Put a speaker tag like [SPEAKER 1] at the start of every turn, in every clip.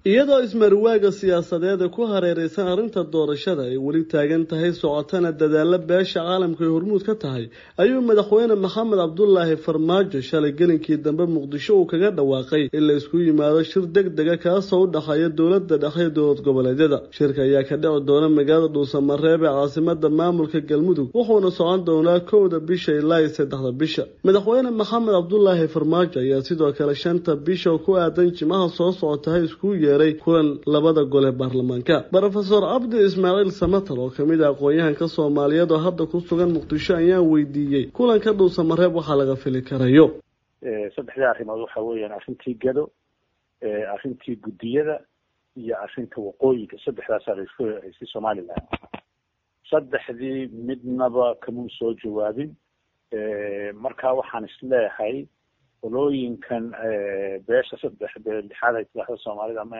[SPEAKER 1] iyadoo ismarwaaga siyaasadeed ee ku hareereysan arrinta doorashada ay weli taagan tahay socotana dadaalo beesha caalamka ay hormuud ka tahay ayuu madaxweyne maxamed cabdulaahi farmaajo shalay gelinkii dambe muqdisho uu kaga dhawaaqay in la isku yimaado shir deg dega kaasoo u dhexeeya dowlada dhexe ee dowlad goboleedyada shirka ayaa ka dhici doona magaalada dhuusamareeb ee caasimada maamulka galmudug wuxuuna socon doonaa kowda bisha ilaa iyo saddexda bisha madaxweyne maxamed cabdulaahi farmaajo ayaa sidoo kale shanta bisha ku aadan jimaha soo socotahay isku yeeray kulan labada gole baarlamaanka rofeor cabdi ismaaciil samatar oo kamid ah aqoon-yahanka soomaaliyeed oo hadda ku sugan muqdisho ayaan weydiiyey kulanka dhuusamareeb waxaa laga fili karayo
[SPEAKER 2] saddexdii arrimood waxa weeyaan arrintii gado arrintii guddiyada iyo arrinta waqooyiga saddexdaasaa la isku hereysay somalilan saddexdii midnaba kamuu soo jawaabin marka waxaan isleeyahay qolooyinkan beesha saddex lixaad ay tidaahda soomaalida ama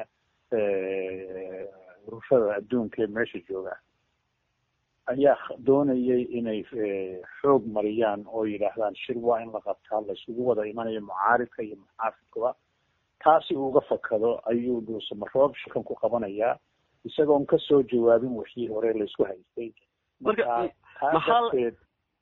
[SPEAKER 2] ururada adduunka ee meesha jooga ayaa doonayay inay xoog mariyaan oo yidhaahdaan shir waa in la qabtaa la isugu wada imanayo mucaaridka iyo muxaafidkuba taasi uuga fakado ayuu dhuusamaroob shirkan ku qabanayaa isagoon kasoo jawaabin wixii hore laysku haystay marka taa darteed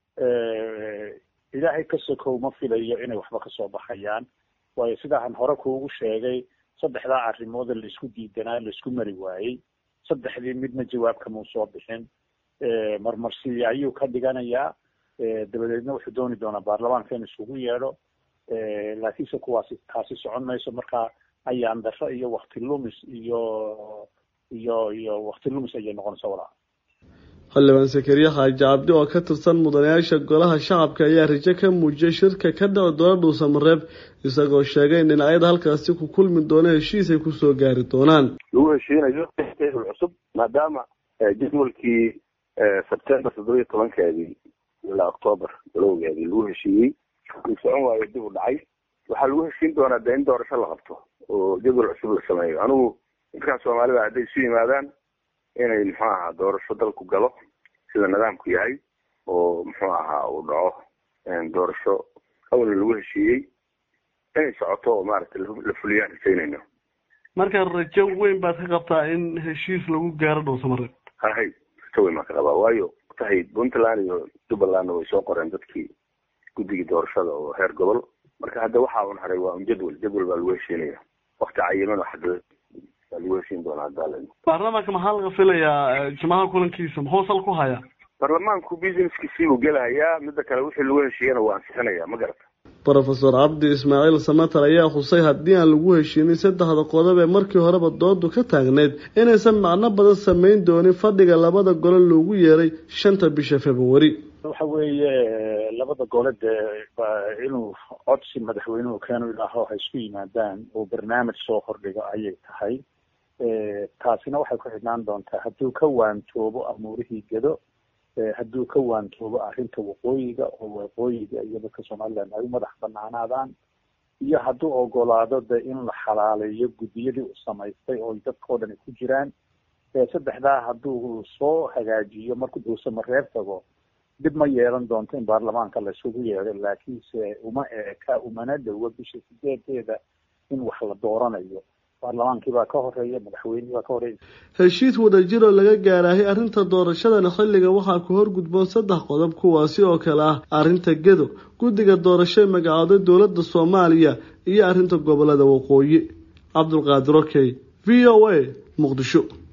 [SPEAKER 2] ilaahay ka sokow ma filayo inay waxba kasoo baxayaan waayo sidaahan hore kuugu sheegay saddexdaa arrimood laisku diidanaa laisku mari waayey saddexdii midna jawaab kamuu soo bixin marmarsi ayuu ka dhiganayaa dabadeedna wuxuu dooni doonaa baarlamaanka in isugu yeedho laakiinse kuwaasi taasi socon mayso marka ayaan darro iyo wakti lumis iyo iyo iyo wakti lumis ayay noqonaysa walaa
[SPEAKER 1] xildhibaan sakariye xaaji cabdi oo ka tirsan mudanayaasha golaha shacabka ayaa rajo ka muujiyay shirka ka dhici doona dhuusamareeb isagoo sheegay in dhinacyada halkaasi ku kulmi doona heshiis ay kusoo gaari doonaan
[SPEAKER 3] lagu heshiinayo jadwal cusub maadaama jadwalkii sebtembar toddoba iyo tobankeedii ilaa octoobar galowgeedii lagu heshiiyey uu socon waayo dib u dhacay waxaa lagu heshiin doonaa dee in doorasho la qabto oo jadwal cusub la sameeyo anigu dadkan soomaalida hadday isu yimaadaan inay muxuu ahaa doorasho dalku galo sida nidaamku yahay oo muxuu ahaa uu dhaco doorasho awal lagu heshiiyey inay socoto oo maaragtay la fuliyaan rajaynayno
[SPEAKER 1] marka rajo weyn baad ka qabtaa in heshiis lagu gaaro dhuusamareeb
[SPEAKER 3] hahay rajo weyn baan ka qabaa waayo tahay puntland iyo jubbalandna way soo qoreen dadkii guddigii doorashada oo heer gobol marka hadda waxa un haray waa un jadwal jadwal baa lagu heshiinaya wakti cayiman oo xadda lagu heshiin doonaa haddaa
[SPEAKER 1] baarlamaanka maxaa laga filayaa jimaha kulankiisa muxuu sal ku hayaa
[SPEAKER 3] baarlamaanku businesskiisii buu gelahayaa midda kale wixii lagu heshiiyana waa ansixinaya ma garata
[SPEAKER 1] rofeor cabdi ismaaciil samatar ayaa xusay haddii aan lagu heshiinin saddexda qodob ee markii horeba doodu ka taagneyd inaysan macno badan samayn doonin fadhiga labada gole loogu yeeray shanta bisha februari
[SPEAKER 2] waxa weeye labada gole dee inuu codsi madaxweynuhu keenu idhaaho ha isku yimaadaan oo barnaamij soo hordhigo ayay tahay taasina waxay ku xidhnaan doontaa hadduu ka waantoobo amuurihii gedo hadduu ka waantoobo arrinta waqooyiga oo waqooyiga iyo dadka somaliland ay u madax banaanaadaan iyo hadduu ogolaado de in la xalaaleeyo guddiyadii uu samaystay oo dadkao dhan ay ku jiraan saddexdaa hadduu soo hagaajiyo markuu dhuusamareer tago dib ma yeelan doonto in baarlamaanka la isugu yeedho laakiinse uma eeka umana dhowo bisha sideedeeda in wax la dooranayo baarlamaankii baa ka horeeya madaxweynihii baa ka horeeya
[SPEAKER 1] heshiis wadajir oo laga gaarahay arrinta doorashadana xilliga waxaa ku horgudboon saddex qodob kuwaasi oo kale ah arrinta gedo guddiga doorasho ee magacooday dowladda soomaaliya iyo arrinta gobolada waqooyi cabdulqaadir okey v o a muqdisho